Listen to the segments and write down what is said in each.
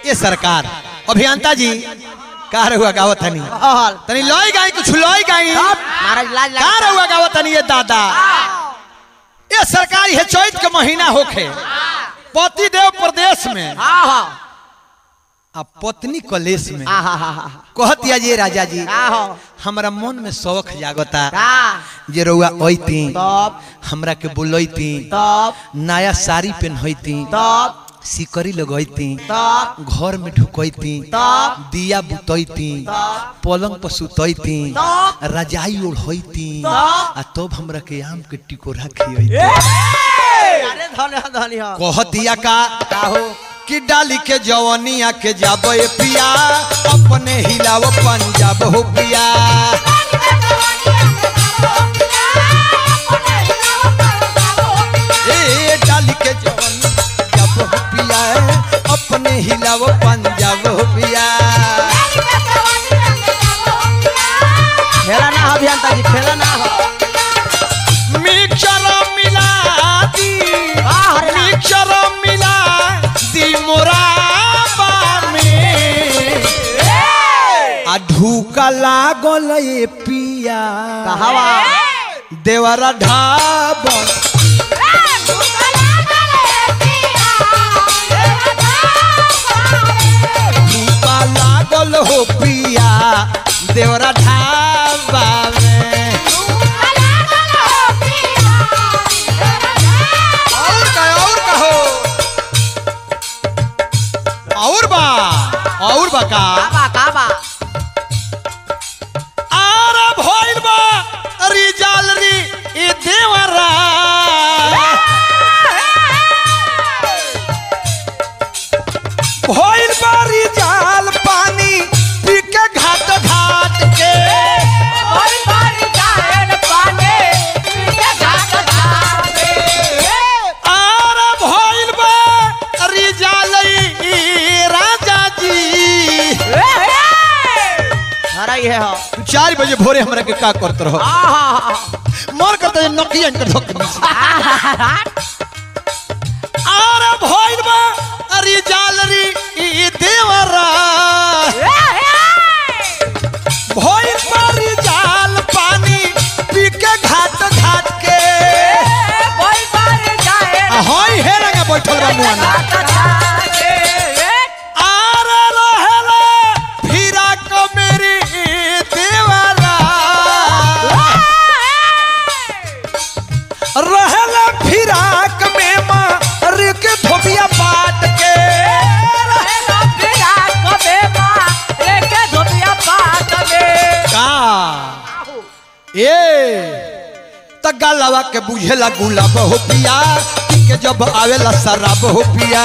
ये सरकार अभियंता जी का रहुआ गावत हनी हल तनी लई गाई कुछ लई गाई महाराज लाज का लाग रहुआ गावत हनी ये दादा ये सरकार है चैत के महीना होखे पति देव प्रदेश में हाँ हाँ आ पत्नी कलेश में हाँ हाँ हाँ हाँ कहतिया जी राजा जी हाँ हाँ हमरा मन में शौक जागता का जे रउआ अइती तब हमरा के बुलैती तब नया साड़ी पहनती तब सिकरी लगैती तब घर में ढुकैती तब दिया बुतैती तब पलंग पर सुतैती तब रजाई ओढ़ैती तब आ तब हमरा के आम के टिकोरा खियैती अरे धन्य धन्य कहतिया का का हो कि डाली के जवनिया के जाबे पिया अपने हिलाव पंजाब हो पिया ए डाली के जवन जब हो पिया अपने हिलाव पंजाब हो पिया खेला ना हो अभियंता जी खेला ना हो मिक्सर मिला दी वाह, अरे ना। मिक्सर मिला दी मोरा में आ ढूका लागल ये पिया कहवा देवरा ढाबन ढूका लागल हो पिया देवरा ढाबा में और का और कहो और बा और बा का काबा काबा आरा भइल बा रिजाल री ई देवरा भइल बा रिजाल पानी पी के घाट घाट के आरा भइल बा रिजाल ई राजा जी हरा ये हो तू चार बजे भोरे हमरा के का करत रहो आहा मन करता है नकिया इनकर धोख आरा भइल बा रिजाल री ई देवरा भइल बा रिजाल पानी पी के घाट घाट के आ हई हे रंगा बैठल बा मुआना आरे रहेला फिरा को मेरी देवरा रहेला फिराक में मार के धोबिया पाट के का ए त गलवा के बुझेला गुलाब हो पिया पी के जब आवेला शराब हो पिया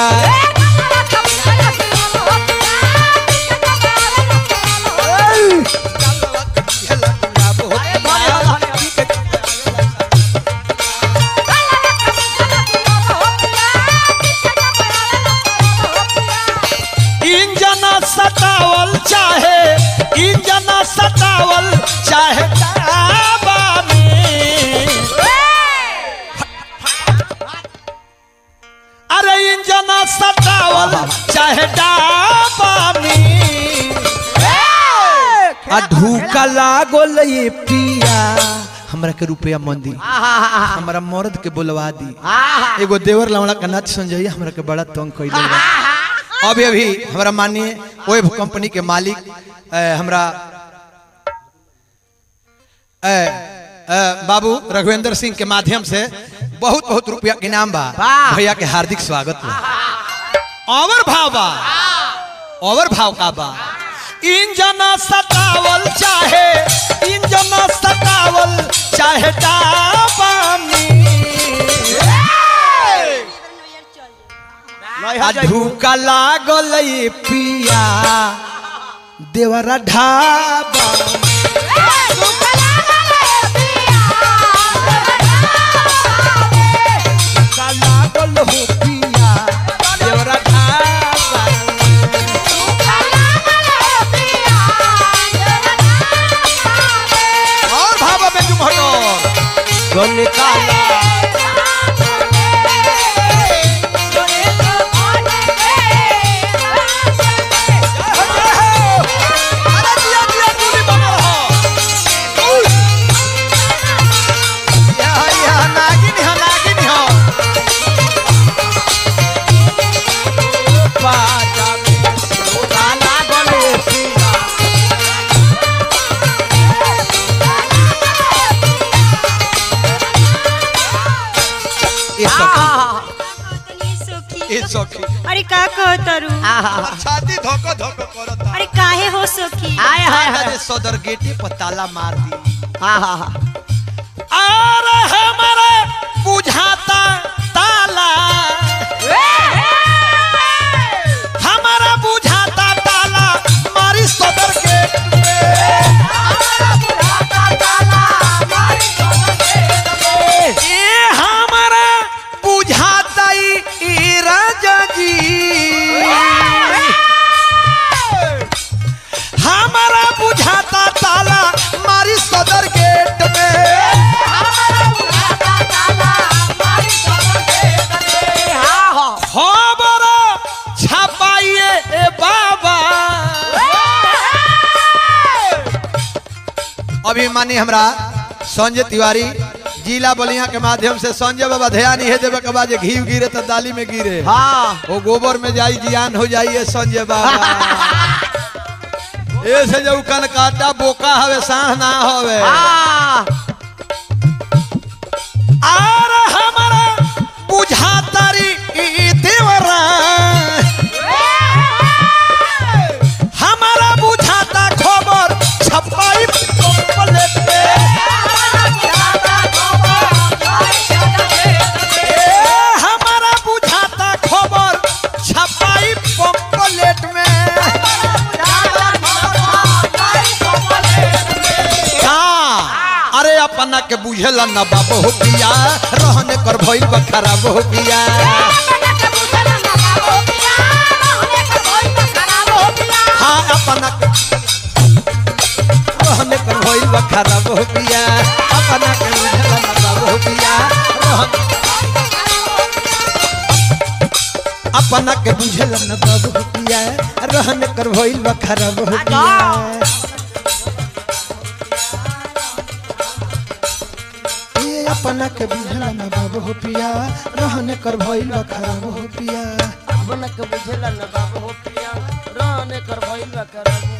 गलवा के बुझेला गुलाब हो पिया पी के इंजना सतावल चाहे इंजना सतावल चाहे डाबा में अरे इंजना सतावल चाहे डाबा में आ ढूका लागल ये पिया हमरा के रुपया मंदी हमरा मर्द के बुलवा दी एगो देवर लवड़ा का नाच संजय हमरा के बड़ा तंग कैले बा अभी अभी हमरा माननीय वेब कंपनी के मालिक अ, हमरा अ, अ, बाबू रघुवेंद्र सिंह के माध्यम से बहुत बहुत रुपया के इनाम बा वाह। भैया के हार्दिक स्वागत बा और भाव बा और भाव का बा इंजना सतावल चाहे इंजना सतावल चाहे डाबानी आ धूका लागल ये पिया देवरा ढाबा धूका लागल हो पिया देवरा ढाबा और भाबा में तुम हटो तो निकाला हमर छाती धोको धोको करता अरे काहे हो सखी आय हाय आज हाय सदर गेटे पर ताला मार दी हाँ हाँ हाँ और हमारे बुझाता ताला हमारा बुझाता ताला मारी सदर गेट पे ये हमारा बुझाता ई ई राजा जी हमारा बुझाता ताला मारी सदर गेट में हाँ हाँ खबर छपाइए ए बाबा अभिमानी हमरा संजय तिवारी जिला बलिया के माध्यम से संजय बाबा ध्यान ही देवे के बाद जे घी गिरे तो दाली में गिरे हाँ वो गोबर में जाई जियान हो जाइए संजय बाबा ऐसे जो कन काटा बोका हवे साह ना हवे हाँ आर हमारा बुझातारी ई देवरा हमारा बुझाता खबर छपाई पम्पलेट पे ए, हमारा बुझाता खबर छपाई पम्पलेट में का अरे अपना के बुझेला न बाबू हो पिया रहने कर भइल बा खराब हो पिया हाँ अपना के रहने कर भइल बा खराब हो पिया अपना के बुझेला न बाबू हो पिया रहन अपना के बुझेला न बाबू हो पिया रहने कर भइल बा खराब हो पिया ये अपना के बुझला न बाबू हो पिया रहने कर भइल बा खराब हो पिया अपना के बुझेला न बाबू हो पिया रहने कर भइल बा करब